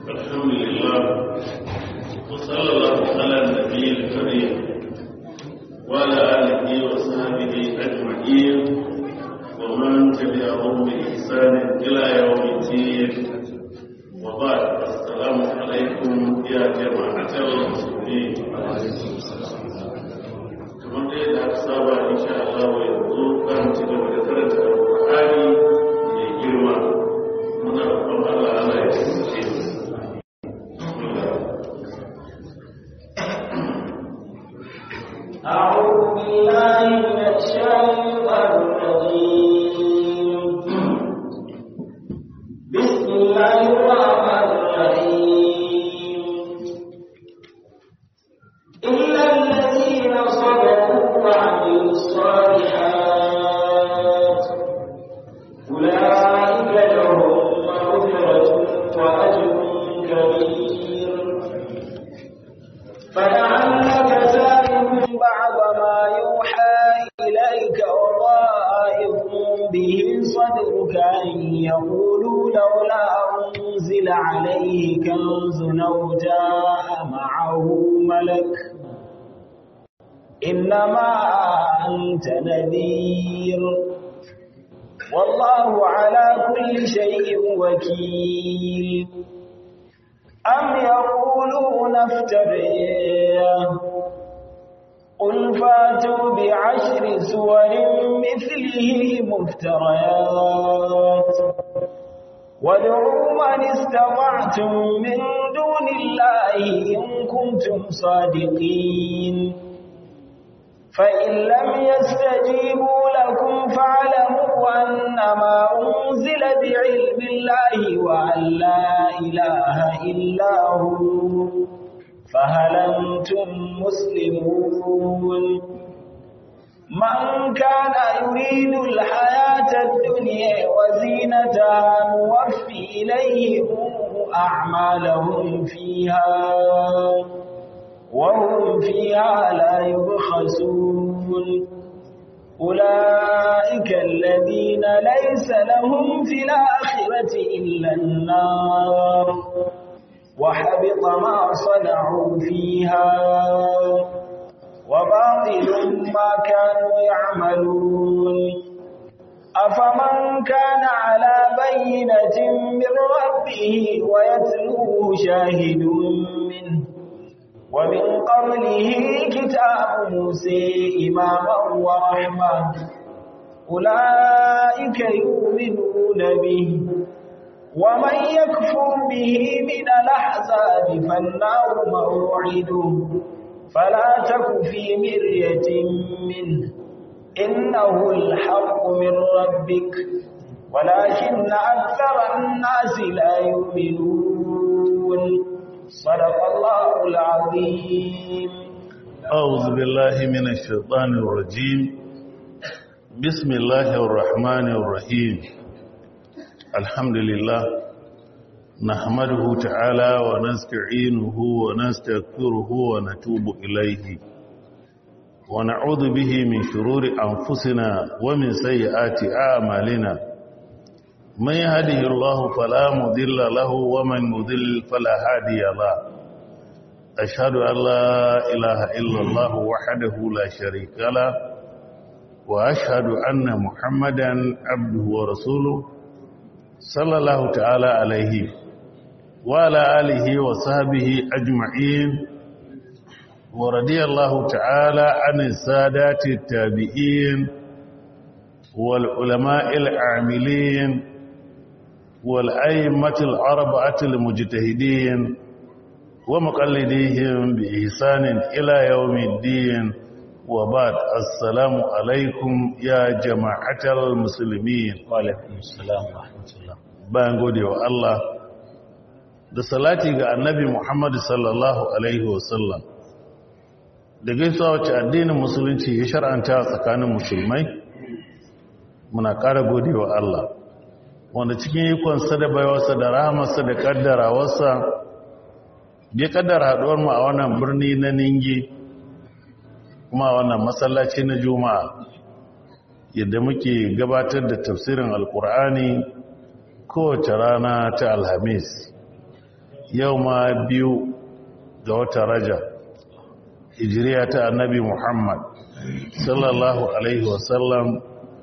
الحمد لله وصلى الله على النبي الكريم وعلى آله وصحبه أجمعين ومن تبعهم بإحسان إلى يوم الدين وبعد السلام عليكم يا جماعة المسلمين kamar da yadda aka saba insha Allah yanzu za mu ci gaba da karanta Al-Qur'ani mai girma muna roƙon Allah Allah ya tsaye أعوذ بالله من الشيطان الرجيم بسم الله الرحمن الرحيم إلا الذين صبروا وعملوا الصالحات أولئك لهم مغفرة وأجر كبير فلعلك تارك بعض ما يوحى إليك وضائق به صدرك أن يقولوا لولا أنزل عليه كنز أو جاء معه ملك إنما أنت نذير والله على كل شيء وكيل أم يقولون افتريه قل فاتوا بعشر سور مثله مفتريات وادعوا من استطعتم من دون الله إن كنتم صادقين فإن لم يستجيبوا لكم فاعلموا أنما أنزل بعلم الله وأن لا إله إلا هو فهل أنتم مسلمون من كان يريد الحياة الدنيا وزينتها نوفي إليهم أعمالهم فيها وهم فيها لا يبخسون أولئك الذين ليس لهم في الآخرة إلا النار وحبط ما صنعوا فيها وباطل ما كانوا يعملون أفمن كان على بينة من ربه ويتلوه شاهد منه ومن قبله كتاب موسى إماما ورحمة أولئك يؤمنون به ومن يكفر به من الأحزاب فالنار موعده فلا تك في مرية منه إنه الحق من ربك ولكن أكثر الناس لا يؤمنون صدق الله العظيم أعوذ بالله من الشيطان الرجيم بسم الله الرحمن الرحيم الحمد لله نحمده تعالى ونستعينه ونستغفره ونتوب إليه ونعوذ به من شرور أنفسنا ومن سيئات أعمالنا من يهده الله فلا مضل له ومن مضل فلا هادي له أشهد أن لا إله إلا الله وحده لا شريك له وأشهد أن محمدا عبده ورسوله صلى الله تعالى عليه وعلى آله وصحبه أجمعين ورضي الله تعالى عن السادات التابعين والعلماء العاملين والأئمة الأربعة المجتهدين ومقلديهم بإحسان إلى يوم الدين وبعد السلام عليكم يا جماعة المسلمين وعليكم السلام ورحمة الله bayan gode wa Allah da salati ga annabi Muhammad sallallahu alaihi wasallam da gaisuwa wacce addinin musulunci ya shar'anta tsakanin musulmai muna ƙara gode wa Allah wanda cikin ikonsa da baiwarsa da rahamarsa da kaddarawarsa ya kaddara haɗuwar mu a wannan birni na ningi kuma wannan masallaci na juma'a yadda muke gabatar da tafsirin alkur'ani kowace rana ta alhamis yau ma biyu ga wata raja hijiriya ta annabi muhammad sallallahu alaihi wasallam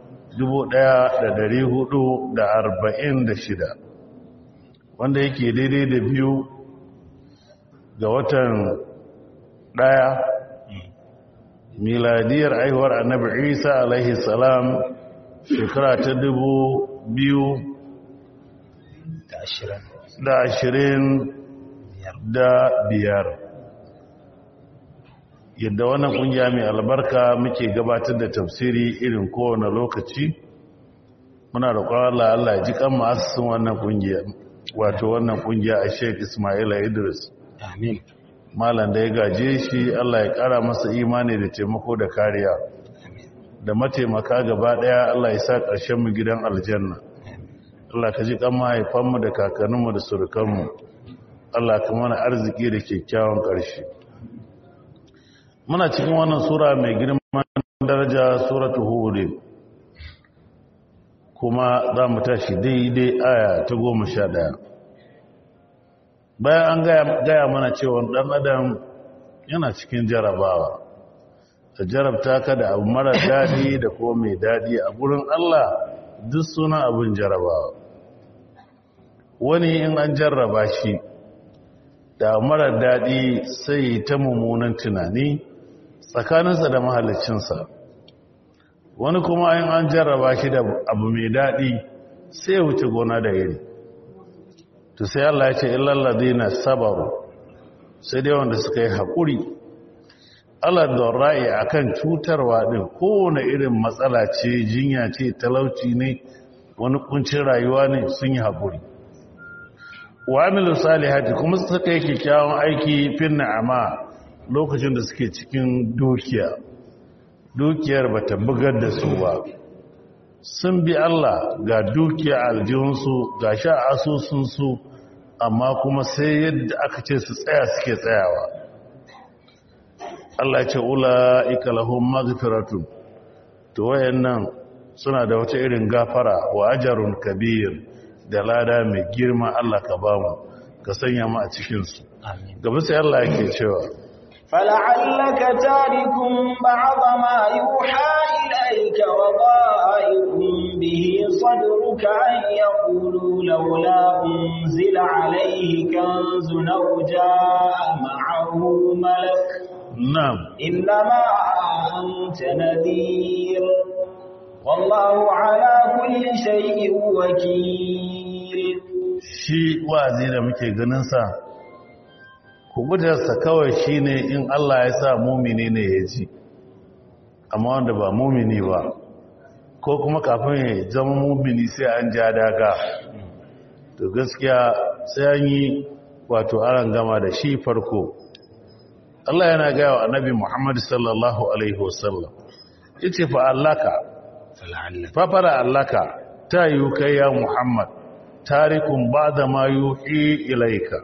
1446 wanda yake daidai da biyu ga watan daya miladiyar aihuwar annabi isa alaihi salam shekara ta dubu biyu da ashirin da biyar yadda wannan kungiya mai albarka muke gabatar da tafsiri irin kowane lokaci muna da Allah Allah ya ji kan ma'asisin wannan kungiya wato wannan kungiya a Sheikh Ismail Idris amin malam da ya gaje shi Allah ya kara masa imani da taimako da kariya da mataimaka gaba daya Allah ya sa ƙarshen mu gidan aljanna Allah ka ji kan mahaifanmu da kakanninmu da surukanmu Allah ka mana arziki da kyakkyawan ƙarshe muna cikin wannan sura mai girman daraja suratu hud kuma za mu tashi daidai aya ta goma sha ɗaya bayan an gaya mana cewa ɗan adam yana cikin jarabawa ta jarabta ka da abu mara daɗi da kuma mai daɗi a gurin Allah duk suna abin jarabawa wani in an jarraba shi da mara daɗi sai ta mummunan tunani tsakaninsa da mahalicinsa wani kuma in an jarraba shi da abu mai daɗi sai ya wuce gona da iri to sai Allah ya ce illalladina sabaru sai dai wanda suka yi haƙuri Allah da ra'ayi akan cutarwa din kowane irin matsala ce jinya ce talauci ne wani kuncin rayuwa ne sun yi haƙuri wa amilu salihati kuma suka yi kyakkyawan aiki fin na'ama lokacin da suke cikin dukiya dukiyar ba ta bugar da su ba sun bi Allah ga dukiya aljihunsu ga sha asusunsu amma kuma sai yadda aka ce su tsaya suke tsayawa Allah ce ula'ika lahum maghfiratun to wayannan suna da wata irin gafara wa ajarun kabir da lada mai girma Allah ka bamu ka sanya mu a cikin su gaba sai Allah yake cewa فلعلك تارك بعض ما يوحى إليك وضائق به صدرك أن يقولوا لولا أنزل عليه كنز أو جاء معه ملك نعم إنما أنت نذير والله على كل شيء وكيل shi wazi da muke ganin sa kubutarsa kawai shine in Allah ya sa mumini ne ya ji amma wanda ba mumini ba ko kuma kafin ya zama mumini sai an ja daga to gaskiya sai an yi wato aran gama da shi farko Allah yana gaya wa annabi Muhammad sallallahu alaihi wasallam yace fa allaka fa fara allaka ta yi kai ya Muhammad tarikun ba'da ma yuhi ilaika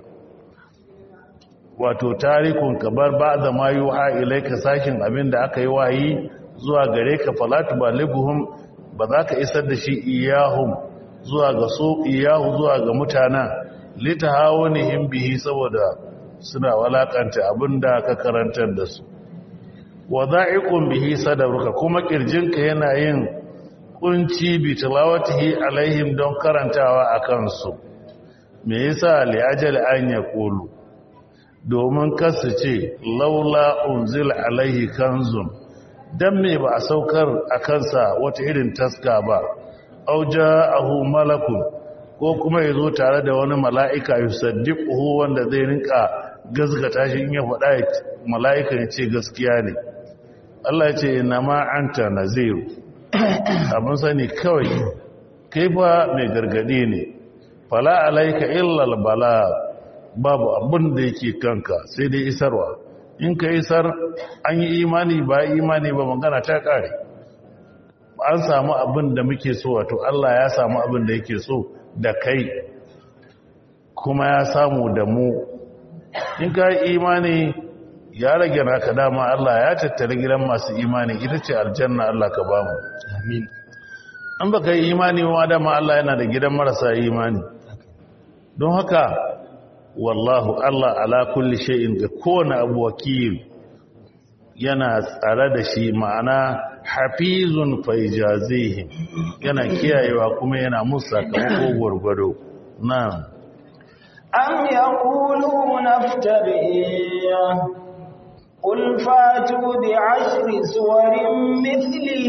wato tarikun kabar ba'da ma yuha ilaika sashin abin da aka yi wayi zuwa gare ka falatu baliguhum ba za ka isar da shi iyahum zuwa ga su iyahu zuwa ga mutanen litahawunihim bihi saboda suna walakanta abinda ka karantar da su wadha'iqun bihi sadruka kuma kirjinka yana yin kunci bi tilawatihi alaihim don karantawa akan su me yasa li ajali an yaqulu domin kasu ce laula unzil alaihi kanzun dan me ba a saukar a kansa wata irin taska ba auja ahu malakun ko kuma ya zo tare da wani mala'ika yusaddiquhu wanda zai rinka gazgata shi in ya faɗa mala'ika ya ce gaskiya ne Allah ya ce ina ma anta naziru abin sani kawai kai fa mai gargadi ne fala alaika illal bala babu abin da yake kanka sai dai isarwa in ka isar an yi imani ba imani ba magana ta kare an samu abin da muke so wato Allah ya samu abin da yake so da kai kuma ya samu da mu in ka yi imani ya rage naka dama Allah ya tattara gidan masu imani ita ce aljanna Allah ka bamu amin an baka yi imani ma dama Allah yana da gidan marasa imani don haka wallahu Allah ala kulli shay'in ga kowane abu wakil yana tsare da shi ma'ana hafizun faijazihim yana kiyayewa kuma yana musu sakamako gwargwado na'am am yaquluna iftariya قل فاتوا بعشر سور مثله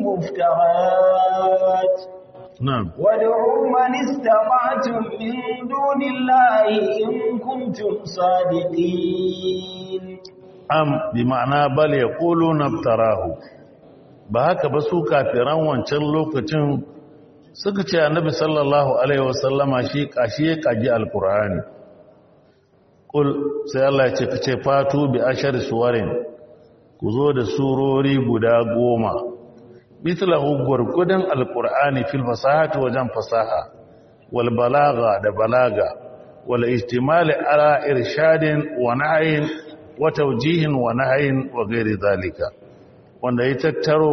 مفترات نعم وادعوا من استطعتم من دون الله إن كنتم صادقين am bi ma'ana bal yaquluna iftarahu ba haka ba su kafiran wancan lokacin suka ce annabi sallallahu alaihi wasallama shi kashi ya kaji alqur'ani kul sai Allah ya ce kace fatu bi ashar suwarin ku zo da surori guda goma mithlahu gurgudan alqur'ani fil fasahati wajen fasaha wal balagha da balaga wal ihtimal ala irshadin wa nahyin wa tawjihin wa nahyin wa ghairi zalika wanda ya tattaro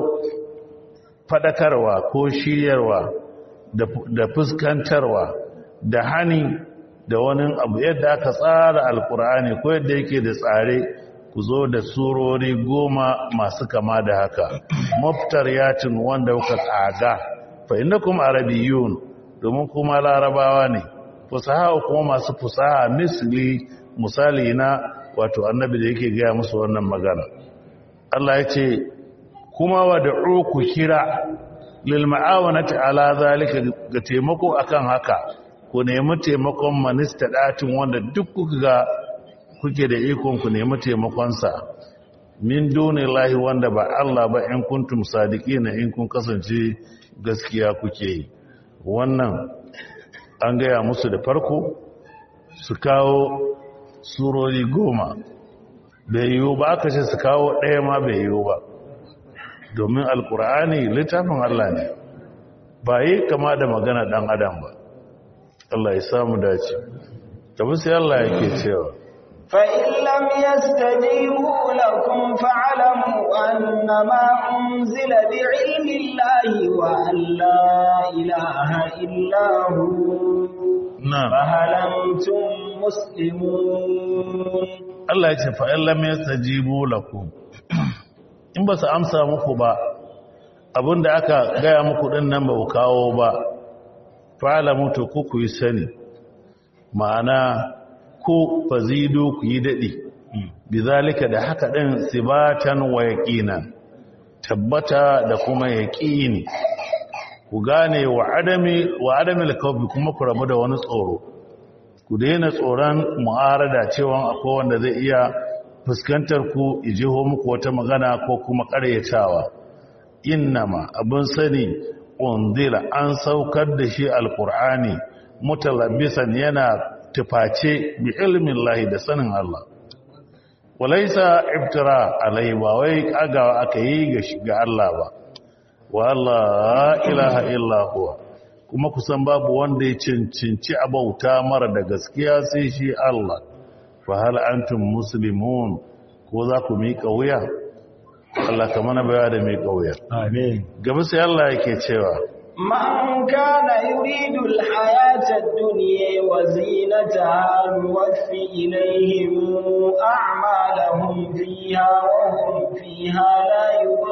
fadakarwa ko shiryarwa da fuskantarwa da hani da wani abu yadda aka tsara alkur'ani ko yadda yake da tsare ku zo da surori goma masu kama da haka maftar yatin wanda kuka tsaga fa innakum arabiyun domin kuma larabawa ne fusaha kuma masu fusaha misli misali na wato annabi da yake gaya musu wannan magana Allah ya ce kuma wad'u ku kira lil ma'awanati ala zalika ga taimako akan haka ku nemi taimakon manista datin wanda duk kuka ga kuke da ikon ku nemi taimakonsa min dunillahi wanda ba Allah ba in kuntum sadiqina in kun kasance gaskiya kuke yi wannan an gaya musu da farko su kawo surori goma bai yiwu ba aka ce su kawo ɗaya ma bai yiwu ba domin alkur'ani littafin Allah ne ba yi kama da magana ɗan adam ba Allah ya samu dace tabi sai Allah yake cewa فإن لم يستجيبوا لكم فاعلموا أنما أنزل بعلم الله وأن لا إله إلا هو na'am فهل أنتم مسلمون Allah ya ce fa'in lam yastajibu lakum in ba su amsa muku ba abinda aka gaya muku din nan ba ku kawo ba fa'ala mutu ku ku yi sani ma'ana ko fazidu ku yi daɗi bizalika da haka ɗin sibatan wa yaƙinan tabbata da kuma yaƙini ku gane wa adami wa adami alkawfi kuma ku rabu da wani tsoro ku daina tsoron mu'arada cewa akwai wanda zai iya fuskantar ku ijiho muku wata magana ko kuma ƙaryatawa innama abin sani unzila an saukar da shi alkur'ani mutalabbisan yana tuface bi ilmin lahi da sanin Allah walaisa iftira alai ba wai kagawa aka yi ga Allah ba wa Allah ilaha illa huwa kuma kusan babu wanda ya cincinci abauta mara da gaskiya sai shi Allah fa hal antum muslimun ko za ku miƙa wuya Allah ka mana baya da miƙa wuya آمين gaba sai Allah yake cewa من كان يريد الحياة الدنيا وزينتها نوفي إليهم أعمالهم فيها وهم فيها لا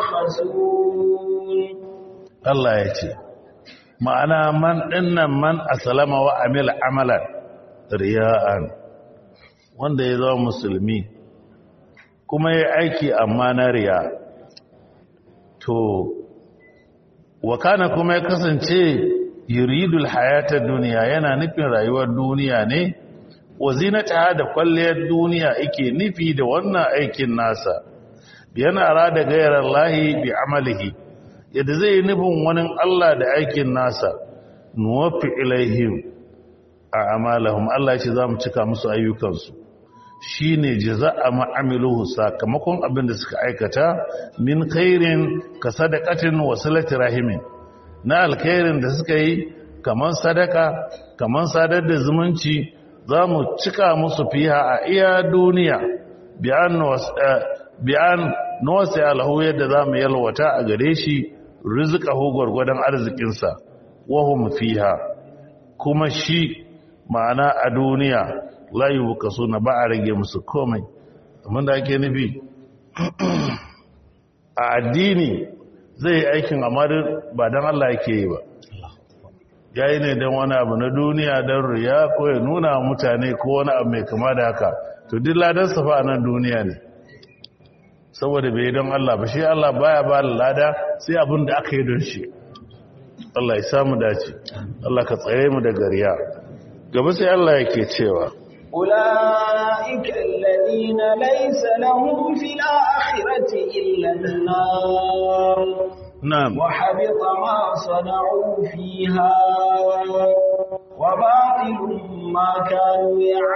يبخسون Allah ya ce ma'ana man dinnan man asalama wa amila amalan riya'an wanda ya zama musulmi kuma ya aiki amma na riya to wakana kuma ya kasance yuridul hayatar duniya yana nufin rayuwar duniya ne wa zinata da kwalliyar duniya yake nufi da wannan aikin nasa yana rada gairar lahi bi amalihi yadda zai yi nufin wani Allah da aikin nasa nuwafi ilaihim a amalahum Allah ya ce za mu cika musu ayyukansu shi ne jaza'a ma'amiluhu sakamakon abin da suka aikata min khairin ka sadakatin wa salati rahimin na alkhairin da suka yi kaman sadaka kaman sadar da zumunci za mu cika musu fiha a iya duniya bi'an nuwasi alahu yadda za mu yalwata a gare shi rizqahu gwargwadon arzikinsa wahum fiha kuma shi ma'ana a duniya layu buka suna ba a rage musu komai amma da ake nufi a addini zai yi aikin amma ba don Allah yake yi ba ya yi ne don wani abu na duniya don riya ko ya nuna mutane ko wani abu mai kama da haka to duk ladan safa a nan duniya ne saboda bai don Allah ba shi Allah baya ba lada sai abin da aka yi don shi Allah ya samu dace Allah ka tsare mu daga riya gaba sai Allah yake cewa أولئك الذين ليس لهم في الآخرة إلا النار na'am وحبط ما صنعوا فيها وباطل ما كانوا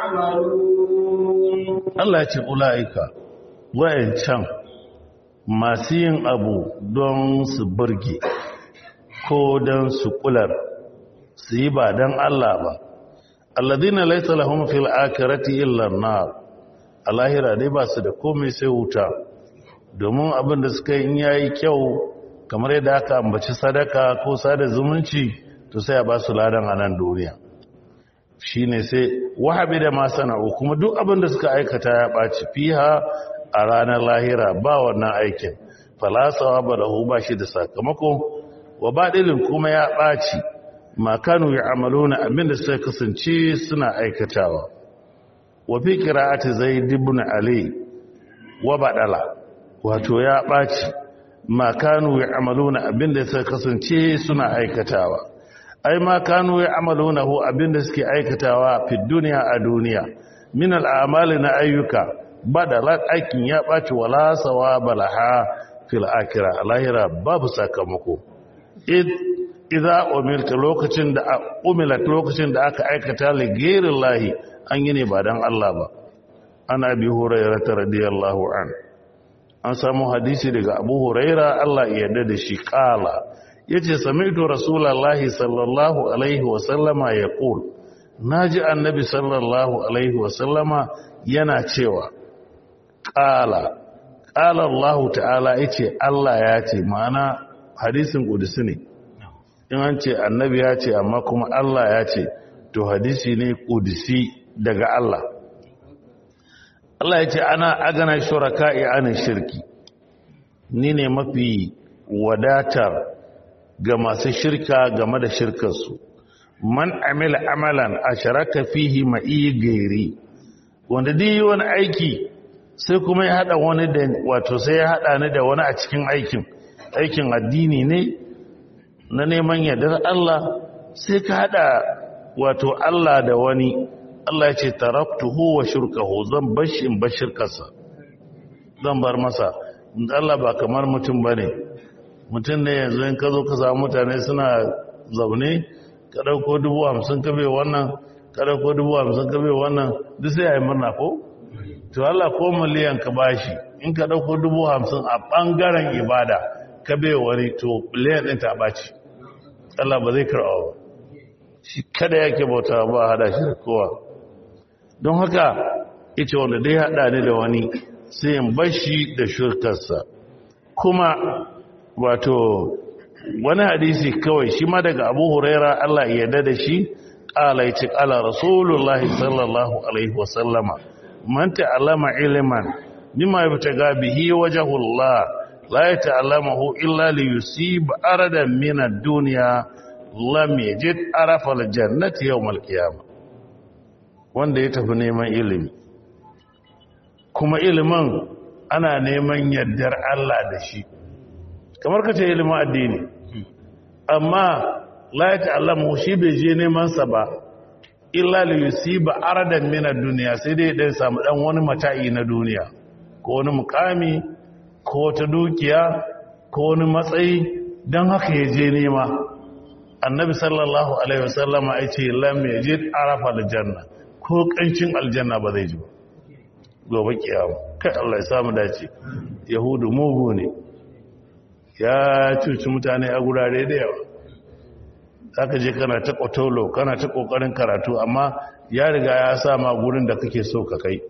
يعملون Allah ya ce ula'ika wayancan masu yin abu don su burge ko don su kular su yi ba don Allah ba alladina laysa lahum fil akhirati illa an-nar alahira dai ba su da komai sai wuta domin abin da suka yi in yayi kyau kamar yadda aka ambaci sadaka ko sada zumunci to sai a ba su ladan a nan duniya shine sai wahabi da ma sana'u kuma duk abin da suka aikata ya ɓaci fiha a ranar lahira ba wannan aikin falasawa ba da ba shi da sakamako wa baɗilin kuma ya ɓaci makanu ya amalo na abin da suka kasance suna aikatawa wa fi kira'ati zai dibun ali wa baɗala wato ya ɓaci makanu ya amalo na abin da suka kasance suna aikatawa ai ma kanu ya amalunahu abinda suke aikatawa fi duniya a duniya min al'amali na ayyuka badalat aikin ya baci wala sawa balaha fil akhirah lahira babu sakamako id idza umirta lokacin da umilat lokacin da aka aikata li ghairillahi an yi ne ba dan Allah ba ana bi hurairah radiyallahu an an samu hadisi daga abu huraira Allah ya yarda da shi kala yace sami'tu rasulullahi sallallahu alaihi wa sallama yaqul naji annabi sallallahu alaihi wa sallama yana cewa qala qala Allah ta'ala yace Allah ya ce ma'ana hadisin kudusi ne in an ce annabi ya ce amma kuma Allah ya ce to hadisi ne kudusi daga Allah Allah ya ce ana agana shuraka'i ana shirki ni ne mafi wadatar ga masu shirka game da shirkarsu man amila amalan a sharaka fihi ma'i gairi wanda dai wani aiki sai kuma ya hada wani da wato sai ya hada ni da wani a cikin aikin aikin addini ne na neman yardar Allah sai ka hada wato Allah da wani Allah ya ce taraktuhu wa shirkahu zan bashi in bar shirkarsa zan bar masa Allah ba kamar mutum bane mutum ne yanzu in ka zo ka samu mutane suna zaune ka ɗauko dubu hamsin ka bai wannan ka ɗauko dubu hamsin ka bai wannan duk sai a yi murna ko? to Allah ko miliyan ka bashi in ka ɗauko dubu hamsin a ɓangaren ibada ka bai wani to miliyan ɗin ta ɓaci Allah ba zai karɓa ba shi kada yake bauta ba hada shi da kowa don haka ita wanda dai haɗa ni da wani sai in bashi da shirkarsa kuma wato wani hadisi kawai shi ma daga abu huraira Allah ya yarda da shi ƙala ya ce ƙala rasulullahi sallallahu alaihi wasallama man ta'allama ilman mimma yabtaga bihi wajhullah la yata'allamahu illa li yusib aradan min ad-dunya lam yajid arafa al-jannati yawm al-qiyamah wanda ya tafi neman ilimi kuma ilimin ana neman yardar Allah da shi kamar ka ce ilimin addini amma la ya ta'allamu shi bai je neman sa ba illa li yusiba aradan min ad-dunya sai dai dan samu dan wani mata'i na duniya ko wani mukami ko ta dukiya ko wani matsayi dan haka ya je nema annabi sallallahu alaihi wasallama ya ce lam yajid arafa al-janna ko kancin aljanna ba zai ji ba gobe kiyama kai Allah ya samu dace yahudu mugu ne ya cuci mutane a gurare da yawa zaka je kana ta kotolo kana ta kokarin karatu amma ya riga ya sa ma gurin da kake so ka kai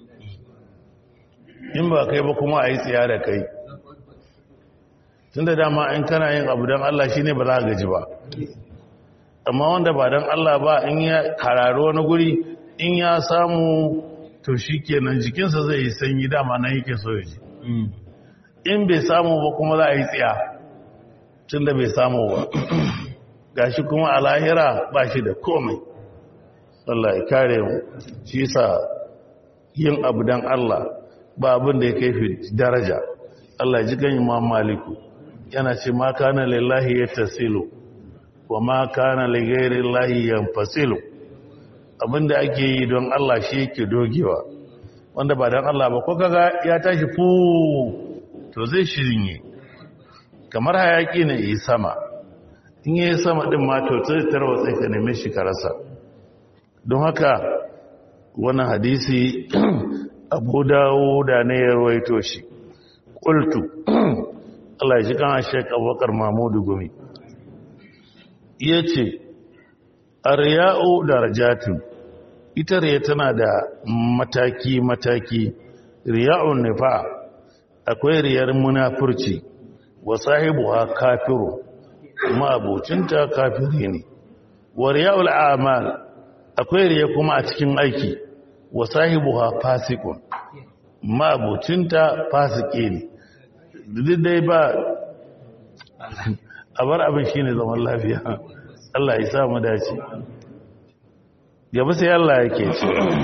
in ba kai ba kuma a yi tsiya da kai tun da dama in kana yin abu don Allah shine ba za ka gaji ba amma wanda ba don Allah ba in ya kararo wani guri in ya samu to shi kenan jikinsa zai yi sanyi dama na yake so ya ji in bai samu ba kuma za a yi tsiya tun da bai samu ba gashi kuma a lahira ba shi da komai Allah ya kare mu shi sa yin abu don Allah ba abin da ya kai fi daraja Allah ji ganyi ma maliku yana ce ma kana lillahi ya tasilu wa ma kana lighairi llahi yanfasilu abinda ake yi don Allah shi yake dogewa wanda ba don Allah ba ko kaga ya tashi fu to zai shirinye kamar hayaki ne yi sama in yi sama din ma to sai tarwatsa ka neme shi ka rasa don haka wannan hadisi abu dawo da ne ya rawaito shi qultu Allah ya ji kan Sheikh Abubakar Mahmudu Gumi yace arya'u darajatun ita riya tana da mataki-mataki riya'un nifa akwai riyar munafurci wa sahibu ha kafiru kuma abocinta kafiri ne wa riya'ul amal akwai riya kuma a cikin aiki wa sahibu ha fasikun ma abocinta fasike ne duk dai ba a bar abin shi ne zaman lafiya Allah ya sa mu dace gaba sai Allah yake ce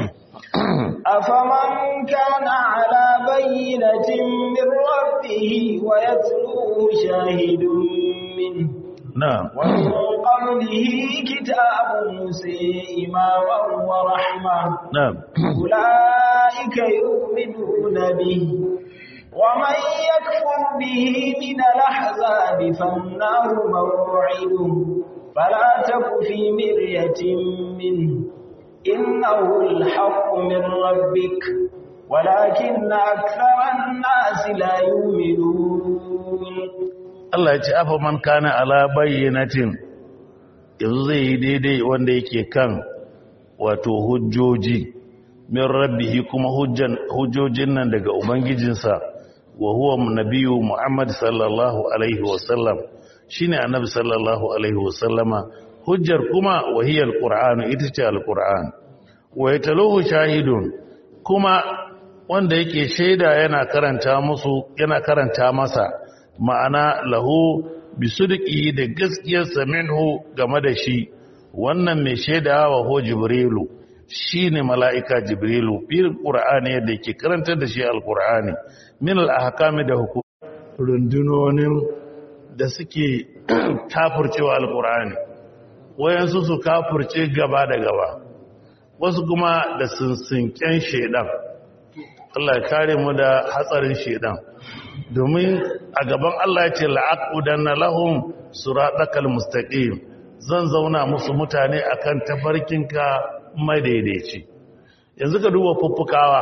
afaman kana ala bayyinatin min rabbih wa yatluhu shahidun min na'am wa min qablihi kitabun musa imaman wa rahma na'am ulaika yu'minuna bihi ومن يكفر به من الأحزاب فالنار موعده فلا تك في مرية منه إنه الحق من ربك ولكن أكثر الناس لا يؤمنون Allah ya ce afa man kana ala bayyinatin yanzu zai yi daidai wanda yake kan wato hujjoji min rabbihi kuma hujjan hujjojin nan daga ubangijinsa wa huwa nabiyyu Muhammad sallallahu alaihi wasallam shine annabi sallallahu alaihi wasallama hujjar kuma wahiyar qur'an ita ce alquran wa yataluhu shahidun kuma wanda yake shaida yana karanta musu yana karanta masa ma'ana lahu bisudqi da gaskiyar minhu game da shi wannan mai shaida wa ho jibrilu shine mala'ika jibrilu bil qur'ani yadda yake karantar da shi alqur'ani min al-ahkami da hukum rundunonin da suke kafurcewa alqur'ani wayansu su kafurce gaba da gaba wasu kuma da sinsinken shedan Allah ya kare mu da hatsarin shedan domin a gaban Allah ya ce la'aqudanna lahum siratal mustaqim zan zauna musu mutane akan tafarkinka madaidaici yanzu ka duba fuffukawa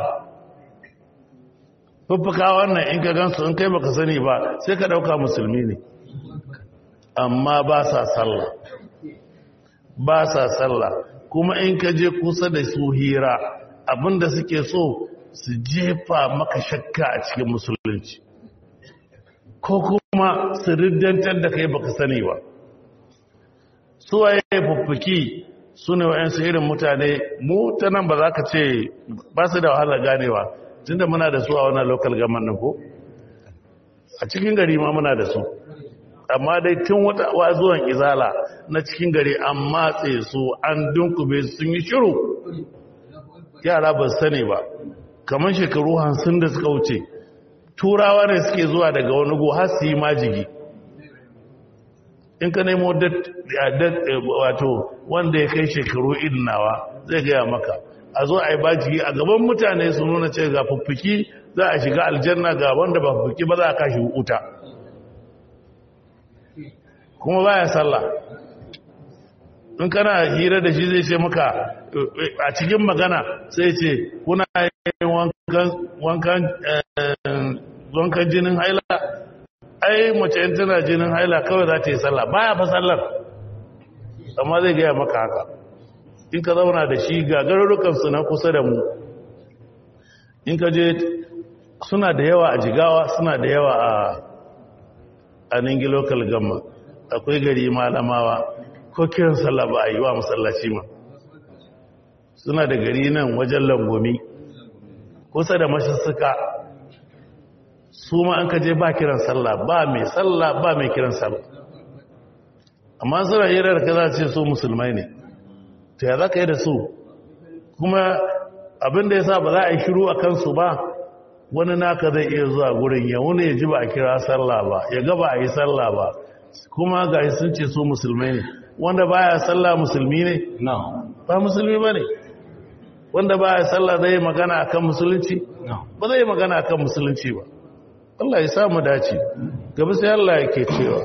fuffukawan nan in ka gansu in kai baka sani ba sai ka dauka musulmi ne amma ba sa sallah ba sa sallah kuma in ka je kusa da su hira abinda suke so su jefa maka shakka a cikin musulunci ko kuma su riddantar da kai baka sani ba su waye fuffuki su ne wa'yansu irin mutane mu ta nan ba za ka ce ba su da wahalar ganewa tun da muna da su a wannan local government ko a cikin gari ma muna da su amma dai tun wata zuwan izala na cikin gari an matse su an dunkube sun yi shiru yara ba sani ba kamar shekaru hamsin da suka wuce turawa ne suke zuwa daga wani go har su yi majigi in ka nemo wato wanda ya kai shekaru irin nawa zai gaya maka a zo a yi bajigi a gaban mutane su nuna ce ga fuffuki za a shiga aljanna ga wanda ba fuffuki ba za a kashi wuta kuma baya sallah in kana hira da shi zai ce maka a cikin magana sai ce kuna yin wankan jinin haila ai mace yin tana jinin haila kawai za ta yi sallah baya fa sallar amma zai gaya maka haka in ka zauna da shi ga garurukansu na kusa da mu in ka je suna da yawa a jigawa suna da yawa a a ningi local gamma akwai gari malamawa ko kiran sallah ba a yi wa masallaci ma suna da gari nan wajen langomi kusa da masussuka su ma an kaje ba kiran sallah ba mai sallah ba mai kiran sallah amma suna hirar ka za ce su musulmai ne ta ya za ka yi da su kuma abinda ya sa ba za a yi shiru a kansu ba wani naka zai iya zuwa gurin ya wuni ya ji ba a kira sallah ba ya gaba a yi sallah ba kuma ga sun ce su musulmai ne wanda baya sallah musulmi ne no ba musulmi ba ne wanda baya sallah zai magana akan musulunci no ba zai magana akan musulunci ba Allah ya samu dace gaba sai Allah yake cewa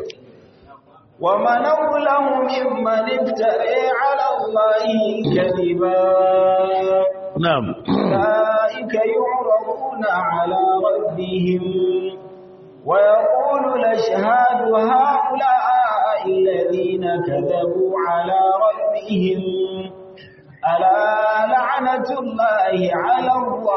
ومن أظلم ممن افترى على الله كذبا na'am أولئك يعرضون على ربهم ويقول الأشهاد هؤلاء الذين كذبوا على ربهم ألا لعنة الله على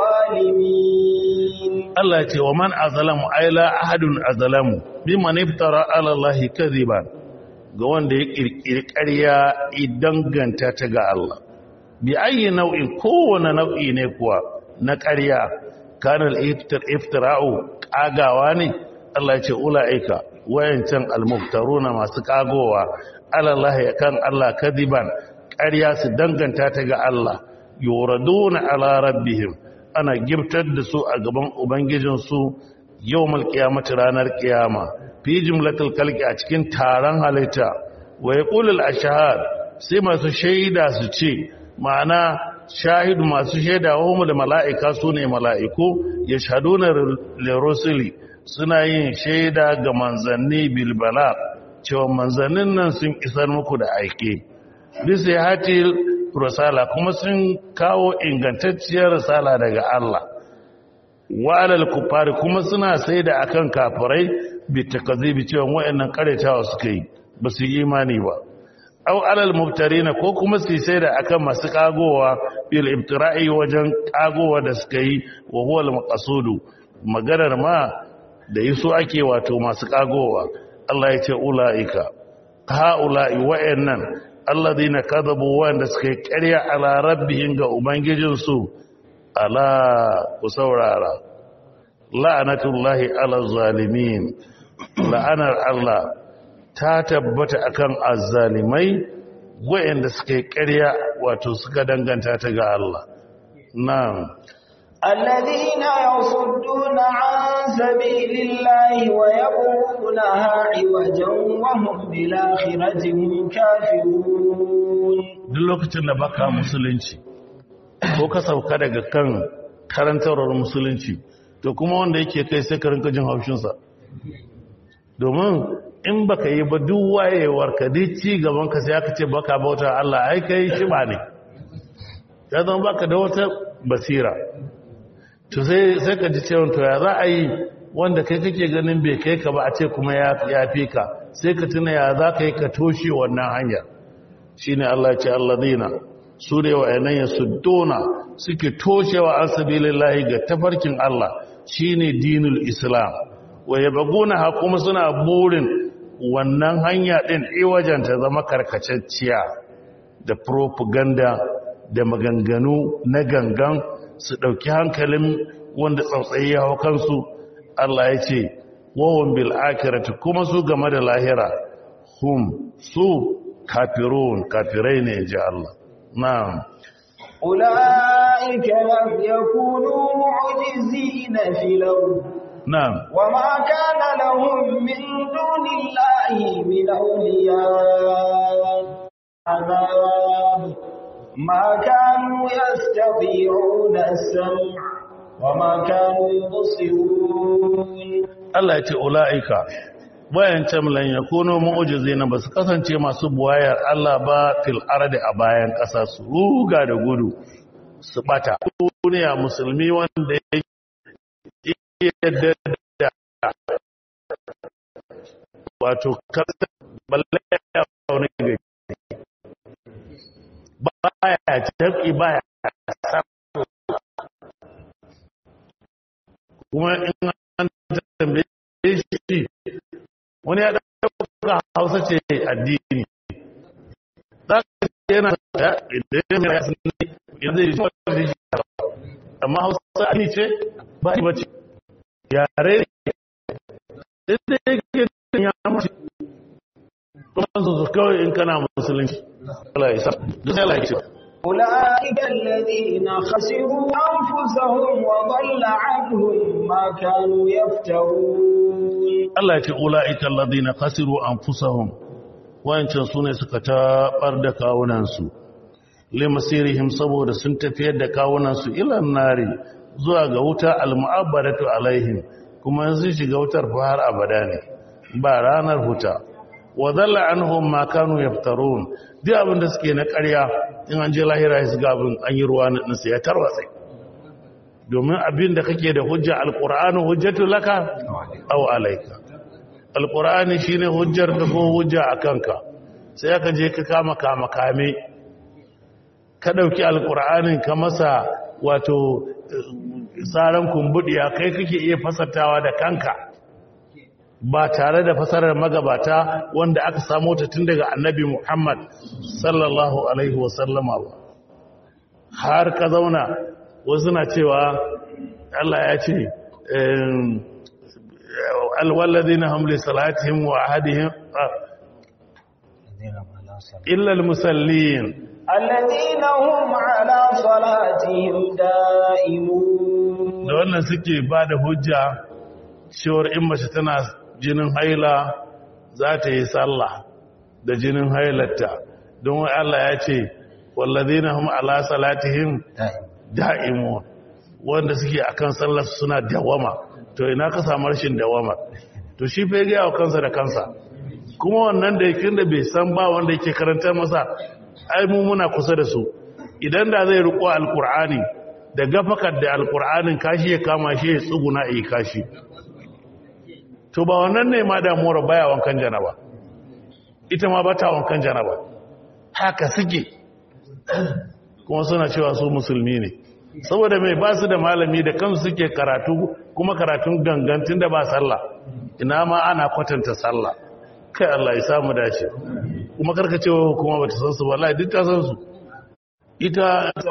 الظالمين Allah ce wa man azalamu ay la ahadun azalamu mimman iftara ala Allah kadhiban ga wanda ya kirkiri ƙarya idan ganta ta ga Allah bi ayi nau'in kowane nau'i ne kuwa na ƙarya kana al-iftir iftira'u kagawa ne Allah ya ce ulaika wayancan al-muftaruna masu kagowa ala Allah kan Allah kadhiban ƙarya su danganta ta ga Allah yuraduna ala rabbihim ana giftar da su a gaban ubangijinsu yau malkiyamata ranar kiyama fi jimlatul kalki a cikin taron halitta wa ya ƙulul a shahad sai masu shaida su ce ma'ana shahidu masu shaida wa da mala'ika su ne mala'iku ya shahadu na lerosili suna yin shaida ga manzanni bilbala cewa manzannin nan sun isar muku da aike bisa ya hatil risala kuma sun kawo ingantacciyar risala daga Allah wa alal kufari kuma suna sai da akan kafirai bi takazibi cewa wayannan karetawa suka yi ba su yi imani ba aw alal mubtarina ko kuma su sai da akan masu kagowa bil ibtira'i wajen kagowa da suka yi wa huwa al maqsudu maganar ma da yi so ake wato masu kagowa Allah ya ce ulaika ha'ula'i wayannan alladhina kadhabu wanda suka yi ƙarya ala rabbihim ga ubangijinsu ala ku saurara la'anatullahi ala zalimin la'anar Allah ta tabbata akan azzalimai wayanda suka yi ƙarya wato suka danganta ta ga Allah na'am الذين يصدون عن سبيل الله ويبغونها عوجا وهم بالآخرة هم كافرون duk lokacin da baka musulunci ko ka sauka daga kan karantarwar musulunci to kuma wanda yake kai sai ka rinka jin haushinsa domin in baka yi ba duk wayewar ka duk ci gaban ka sai aka ce baka bauta Allah ai kai shi ba ne ya zama baka da wata basira to sai sai ka ji cewa to ya za a yi wanda kai kake ganin bai kai ka ba a ce kuma ya ya fi ka sai ka tuna ya za ka yi ka toshe wannan hanyar shine Allah ya ce alladina su ne wa'annan ya suddona suke toshewa an sabilillahi ga tafarkin Allah shine dinul islam wa yabguna ha kuma suna burin wannan hanya din iwajen ta zama karkacacciya da propaganda da maganganu na gangan su dauki hankalin wanda tsautsayi ya hau kansu Allah ya ce wahum bil akhirati kuma su game da lahira hum su kafirun kafirai ne ji Allah na'am أولئك لم يكونوا معجزين في الأرض na'am وما كان لهم من دون الله من أولياء عذاب ما كانوا يستطيعون السمع وما كانوا يبصرون Allah ya ce ula'ika wayancan lan yakunu mu'jizina basu kasance masu buwayar Allah ba fil ardi a bayan ƙasa su ruga da gudu su bata duniya musulmi wanda ya yadda da wato kasa balle ya wani gari baya tabi baya kuma in an tambaye shi wani ya ɗauka hausa ce addini za ka ce yana da idan ya sun zai yi da shi amma hausa ani ce ba ni bace yare ne sai dai ke ya mace kuma su kawai in kana musulunci Allah ya sa duk sai Allah ya ce أولئك الذين خسروا أنفسهم وضل عنهم ما كانوا يفترون Allah ya ce ula'ika alladhina khasiru anfusahum wayancan sune suka tabar da kawunansu limasirihim saboda sun tafiyar da kawunansu ila nari zuwa ga wuta almu'abbadatu alaihim kuma yanzu shiga wutar fa har abada ne ba ranar huta wa dhalla anhum ma kanu yaftarun duk abin da suke na ƙarya in an je lahira su ga abin an yi ruwa na ya tarwatsa domin abin da kake da hujja alqur'anu hujjatu laka aw alayka alqur'ani shine hujjar da ko hujja akanka sai aka je ka kama kama kame ka dauki alqur'anin ka masa wato tsaran kumbudiya kai kake iya fasatawa da kanka ba tare da fasarar magabata wanda aka samu ta tun daga annabi Muhammad sallallahu alaihi wasallama ba har ka zauna wasu na cewa Allah ya ce alwalladina hum li salatihim wa ahadihim illa almusallin الذين هم على صلاتهم دائمون da wannan suke ba da hujja cewar in mace tana jinin haila za ta yi sallah da jinin hailarta don wai Allah ya ce wallazina hum ala salatihim da'imun wanda suke akan sallar suna dawama to ina ka samu rashin dawama to shi fa ga yawa kansa da kansa kuma wannan da yake da bai san ba wanda yake karantar masa ai mu muna kusa da su idan da zai riko alqur'ani da gafakar da alqur'anin kashi ya kama shi ya tsuguna yi kashi to ba wannan ne ma damuwar baya wankan janaba ita ma ba ta wankan janaba haka suke kuma suna cewa su musulmi ne saboda mai ba su da malami da kansu suke karatu kuma karatun gangantin da ba sallah ina ma ana kwatanta sallah kai Allah ya samu dace kuma karkacewa kuma bata san su wallahi duk ta san su ita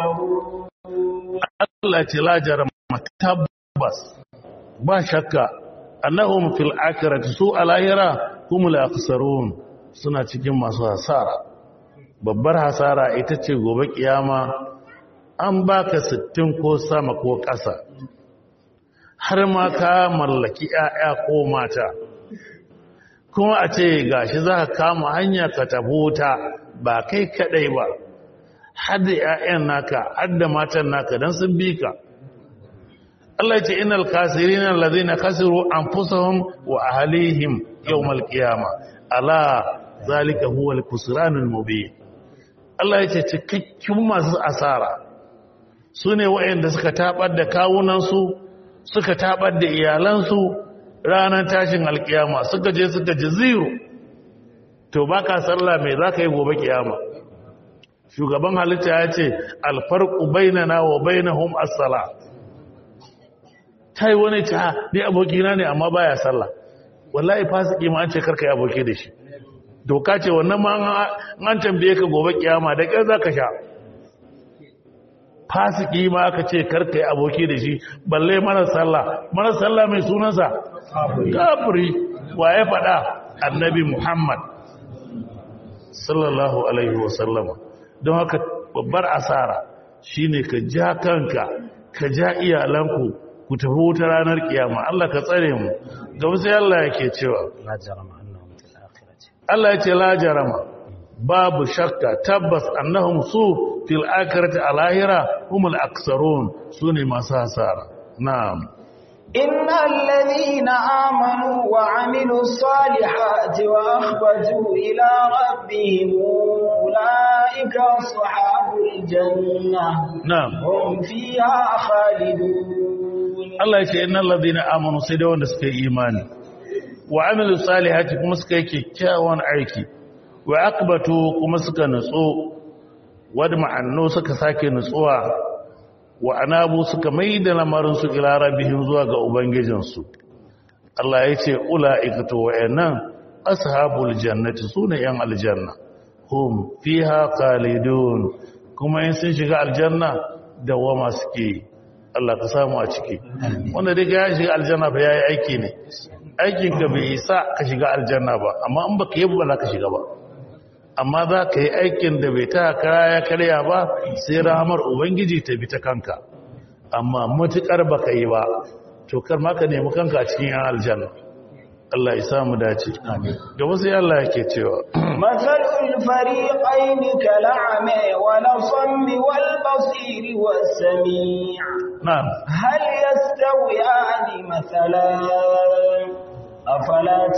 Allah ce la jarama tabbas ba shakka annahum fil akhirati su alahira humul akhsarun suna cikin masu hasara babbar hasara ita ce gobe kiyama an baka sittin ko sama ko ƙasa har ma ka mallaki 'ya'ya ko mata kuma a ce gashi za ka kama hanya ka tabuta ba kai kadai ba har da 'ya'yan naka har da matan naka don sun bi ka Allah ya ce innal kasirin allazina khasiru anfusahum wa ahlihim yawmal qiyamah ala zalika huwa al-khusranul mubin Allah ya ce cikakkun masu asara su ne waɗanda suka tabar da kawunansu suka tabar da iyalansu ranar tashin alkiyama suka je suka ji zero to baka sallah mai za ka yi gobe kiyama shugaban halitta ya ce alfarku bainana wa bainahum as-sala tai wani ta ni abokina ne amma baya sallah wallahi fasiki ma an ce karka yi aboki da shi doka ce wannan ma an tambaye ka gobe kiyama da ƙyar za ka sha fasiki ma aka ce karka yi aboki da shi balle mara sallah mara sallah mai sunansa kafiri wa ya faɗa annabi muhammad sallallahu alaihi wasallama don haka babbar asara shine ka ja kanka ka ja iyalanku ku tafi wuta ranar kiyama Allah ka tsare mu gaba sai Allah yake cewa Allah ya ce la jarama babu shakka tabbas annahum su fil akhirati alahira humul aksarun sune masu hasara na'am innal ladhina amanu wa amilus salihati wa akhbatu ila rabbihim ulaika ashabul jannah na'am hum fiha khalidun Allah ya ce innal ladhina amanu sai da wanda suka yi imani wa amilu salihati kuma suka yi kyakkyawan aiki wa akbatu kuma suka nutso wadda ma'annu suka sake nutsuwa wa anabu suka mai da lamarinsu ila rabbihim zuwa ga ubangijinsu Allah ya ce ula'ika to wayannan ashabul jannati sune yan aljanna hum fiha khalidun kuma in sun shiga aljanna dawama suke yi Allah ka samu a ciki wanda dai ya shiga aljanna ba yayi aiki ne aikin ka bai isa ka shiga aljanna ba amma in baka yi ba za ka shiga ba amma za ka yi aikin da bai ta kara ya karya ba sai rahamar ubangiji ta bi ta kanka amma matukar baka yi ba to kar ma ka nemi kanka a cikin yan aljanna Allah ya samu dace gaba sai Allah yake cewa مثل الفريقين كالأعمى والأصم والبصير والسميع na'am هل يستويان مثلا أفلا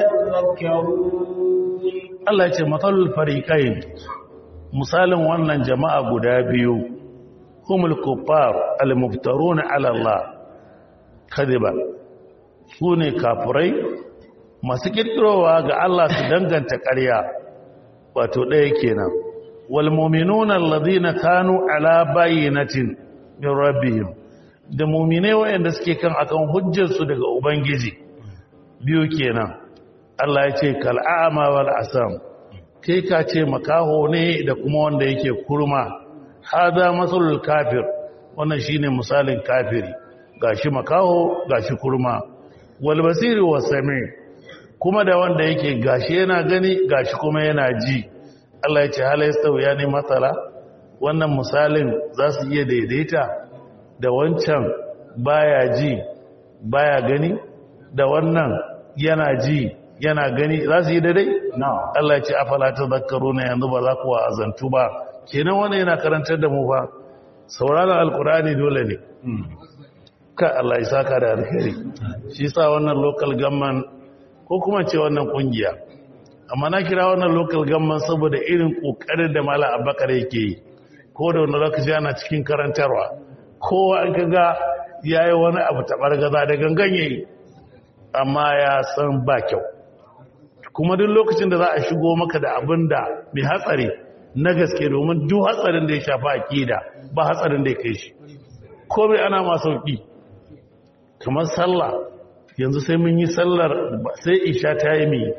تذكرون Allah ya ce matsalul fariqain misalin wannan jama'a guda biyu humul kuffar al-muftaruna ala Allah kadiban sune kafirai masu kirkirowa ga Allah su danganta ƙarya wato ɗaya kenan wal mu'minuna alladhina kanu ala bayyinatin min rabbihim da mu'minai wayanda suke kan akan hujjar su daga ubangiji biyu kenan Allah ya ce kal'ama wal asam kai ka ce makaho ne da kuma wanda yake kurma hada masalul kafir wannan shine misalin kafiri gashi makaho gashi kurma wal basiri was sami kuma da wanda yake gashi yana gani gashi kuma yana ji Allah ya ce halaysta ya ne matsala wannan misalin za su iya daidaita da wancan baya ji baya gani da wannan yana ji yana gani za su yi daidai? Allah ya ce afala ta zakaru na yanzu ba za kuwa azantu ba kenan wani yana karantar da mu ba sauraron alkurani dole ne ka Allah ya saka da alheri shi sa wannan local government ko kuma ce wannan kungiya amma na kira wannan local government saboda irin kokarin da mala abakar yake yi ko da wani lokaci ana cikin karantarwa kowa an kaga yayi wani abu tabar gaza da gangan yayi amma ya san ba kyau kuma duk lokacin da za a shigo maka da abin da mai hatsari na gaske domin duk hatsarin da ya shafa akida ba hatsarin da ya kai shi komai ana ma sauki kamar sallah yanzu sai mun yi sallar sai isha ta yi mai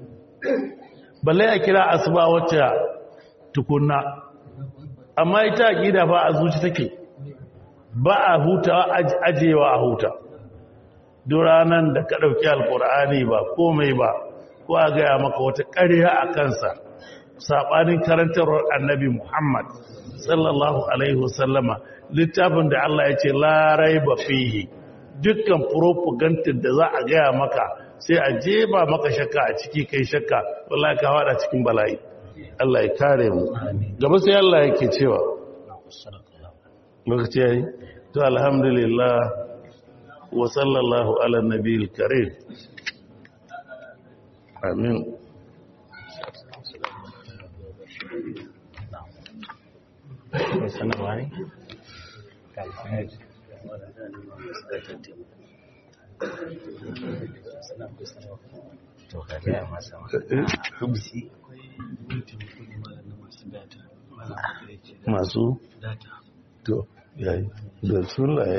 balle a kira asuba wacce tukunna amma ita akida ba a zuci take ba a huta ajewa a huta duk ranar da ka ɗauki alkur'ani ba komai ba ko a gaya maka wata ƙarya a kansa saɓanin karantarwar annabi muhammad sallallahu alaihi wasallama littafin da allah ya ce larai ba fihi dukkan propaganda da za a gaya maka sai a jeba maka shakka a ciki kai shakka wallahi ka wada cikin bala'i allah ya kare mu gaba sai allah yake cewa lokaci yayi to alhamdulillah wa sallallahu ala nabiyil karim amin sanarwa ne? to ka gaya masa masu to yayi da sun